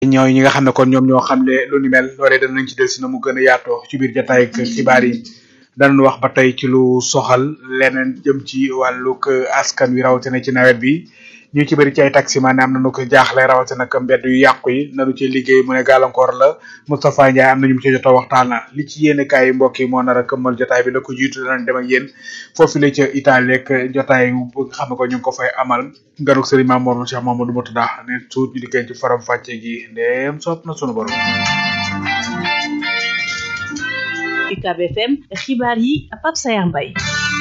ñooy ñi nga xam ne kon ñoom ñoo xam ne lu ni mel loolee danañ ci del si na mu gën a yaatoo ci biir jotaay ak xibaar yi danañ wax ba tey ci lu soxal leneen jëm ci wàllug askan wi rawatina ci nawet bi ñu ci bëri ci ay taximan am nañu ko jaaxle rawatina ak mbedd yu yàqu yi nanu ci liggéey mu ne gàllankoor la Moustapha Ndiaye am na ñu mu ci jot a waxtaana li ci yéene kaay yi mbokk yi moo nar a këmmal jotaay bi la ko jiitu danañ dem ak yéen foofu la ca Italie ak jotaay bu nga xam ne ko ñu ngi ko fay amal nganuk sëriñ Mamour Cheikh Mamadou Moutada ne suut ñu diggéen ci faram fàcce gi ndéem sopp na sunu borom UCAB FM xibaar yi Pape Sayar Mbaye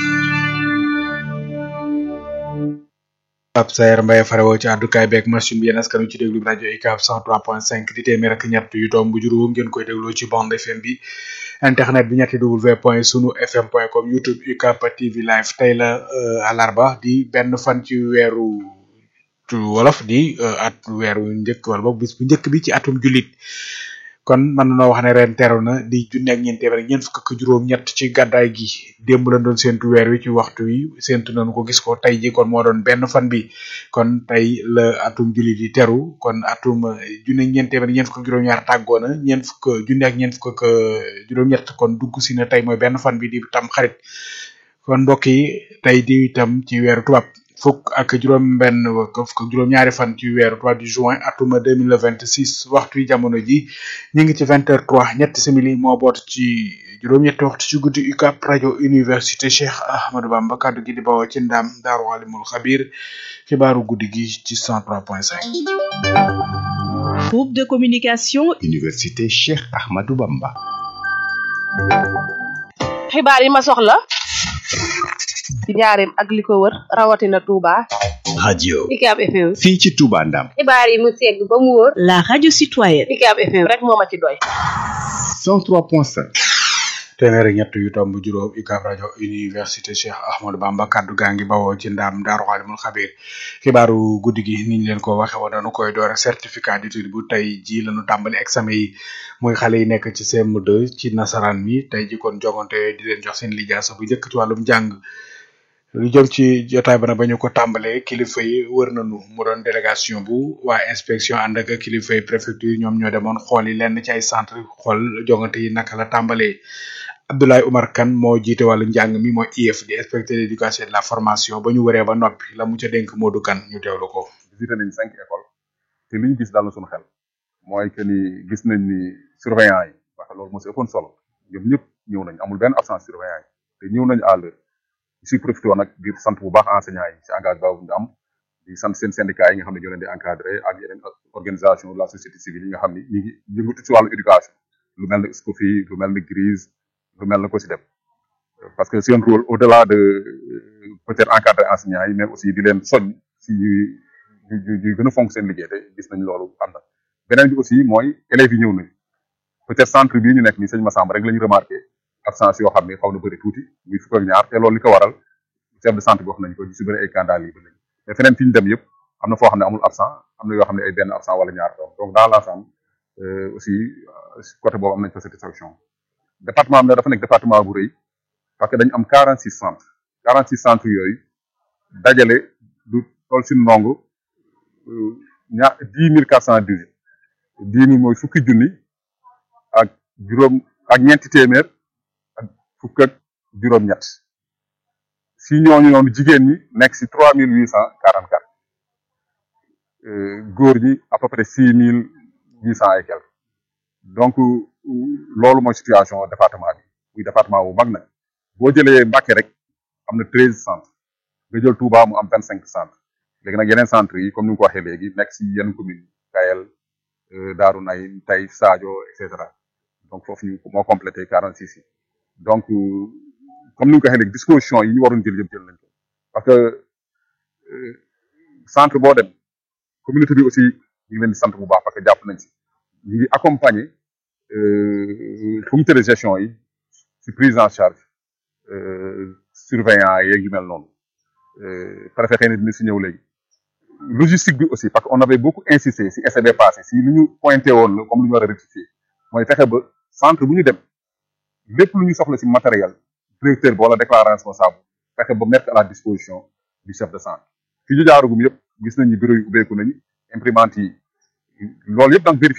Pape Sayer Mbaye farewoo ci àddukaay beeg machine bi yéen askan wi ci déglu rajo UCAB 103.5 di téeméer ak ñett yu tomb juróom ngeen koy dégloo ci bande FM bi internet bi ñetti w point sunu fm point com youtube UCAB TV live tey la alarba di benn fan ci weeru wolof di at weeru njëkk wala boog bis bu njëkk bi ci atum jullit kon mën nañoo wax ne ren teru na di junne ak ñeent téeméer ñeent fukk ak juróom-ñett ci gàddaay gi démb lañ doon séntu weer wi ci waxtu wi séntu nañu ko gis ko tey ji kon moo doon benn fan bi kon tey la atum jullit yi teru kon atum junne ak ñeent téeméer ñeent fukk ak juróom-ñaar tàggoo na ñeent fukk junne ak ñeent fukk ak juróom-ñett kon dugg si na tey mooy benn fan bi di tam xarit kon mbokk yi tey di itam ci weeru tubaab fukk ak juróom benn fukk ak juróom ñaari fan ci weeru trois du juin atuma deux mille vingt six waxtu yi jamono ji ñu ngi ci vingt heures trois ñetti simili moo boot ci juróom-ñetti waxtu ci guddi UCAB rajo université Cheikh Ahmadou Bamba kaddu gi di bawoo ci ndam daaru alimul xabir xibaaru guddi gi ci cent trois point cinq groupe de communication université Cheikh Ahmadou Bamba xibaar yi ma soxla ci njaareem ak li ko wër rawatina Touba. radio UCAB FM. fii ci Touba Ndam xibaar yi mu segg ba mu wóor. la radio citoyenne UCAB FM rek moo ma ci doy. 103.5 téeméer ak ñett yu tomb juróom UCAB rajo université Cheikh Ahmadou Bamba kaddu gaa ngi bawoo ci ndaam daaru xaalimul xabir xibaaru guddi gi niñ leen ko waxe woon dañu koy door ak certificat d'étude bu tey ji lañu tàmbali examen yi muy xale yi nekk ci CM2 ci nasaraan mi tey ji kon jogante di leen jox seen lijaasa bu njëkk ci wàllum jàng lu jëm ci jotaay ba nag ba ñu ko tàmbalee kilifa yi wër nañu mu doon délégation bu waa inspection ànd ak kilifa yi préfecture ñoom ñoo demoon xool yi lenn ci ay centre xool jogante yi naka la tàmbalee Abdoulaye Oumar Kane moo jiite wàllu njàng mi mooy IEF di inspecteur de l'éducation et de la formation ba ñu wëree ba noppi la mu ca dénk Modou Kane ñu teewlu ko. visité nañ cinq écoles te li ñu gis daal na suñu xel mooy que ni gis nañ ni surveillant yi parce que loolu moo si ëppoon solo ñoom ñëpp ñëw nañ amul benn absence surveillant yi te ñëw nañ à l'heure si profité woon nag di sant bu baax enseignants yi si engagement bu ñu am di sant seen syndicats yi nga xam ne ñoo leen di encadré ak yeneen organisation de la société civile yi nga xam ni ñu ngi yëngatu si wàllu éducation lu mel ni SCOFI lu mel ni GRIS lu mel na ko si dem parce que c'est un rôle au-delà de peut-être encadrer enseignants yi mais aussi di leen soñ si ñuy ñuy gën a fonk seen liggéey te gis nañ loolu am na beneen bi aussi mooy élèves yi ñëw nañ peut-être centre bii ñu nekk nii sëñ Massamba rek la ñu remarqué absence yoo xam ne xaw na bëri tuuti muy fukk ak ñaar te loolu li ko waral chef de centre bi wax nañ ko ñu si bëri ay candidat libre lañ mais feneen fi ñu dem yëpp am na foo xam ne amul absent am na yoo xam ne ay benn absent wala ñaar doom donc dans l'ensemble aussi côté boobu am nañ fa satisfaction département am na dafa nekk département bu rëy parce que dañu am quarante six centres quarante six centres yooyu dajale du toll si ndongo ñaar dix mille quatre cent dix dix mille mooy fukki junni ak juróom ak ñeenti téeméer ak fukk ak juróom-ñett si ñooñu noonu jigéen ñi nekk si trois mille huit cent quarante quatre góor ñi à peu près six mille huit cent et quelques donc loolu mooy situation département bi muy département bu mag nag boo jëlee Mbacké rek am na treize centres nga jël Touba mu am vingt cinq centres léegi nag yeneen centres yi comme ni nga ko waxee léegi nekk si yenn commune Kayel Darou Nay Tay Sadio et cetera donc foofu ñu moo complété quarante six yi donc comme ni nga ko waxee léegi disposition yi ñu waroon jël yëpp jël nañ ko parce que centre boo dem communauté bi aussi ñu ngi leen di sant bu baax parce que jàpp nañ si ñu ngi accompagner comité de gestion yi si prise en charge surveillant yeeg yu mel noonu préfet xëy na dina si ñëw léegi logistique bi aussi parce que on avait beaucoup insisté si essai bi passé si lu ñu pointé woon la comme lu ñu war a rectifier mooy fexe ba centre bu ñu dem lépp lu ñu soxla si matériel directeur bi wala déclarant responsable fexe ba mettre à la disposition du chef de centre fi ñu jaarugum yëpp gis nañu bureau yi ubbeeku nañu imprimante yi loolu yëpp donc vérifié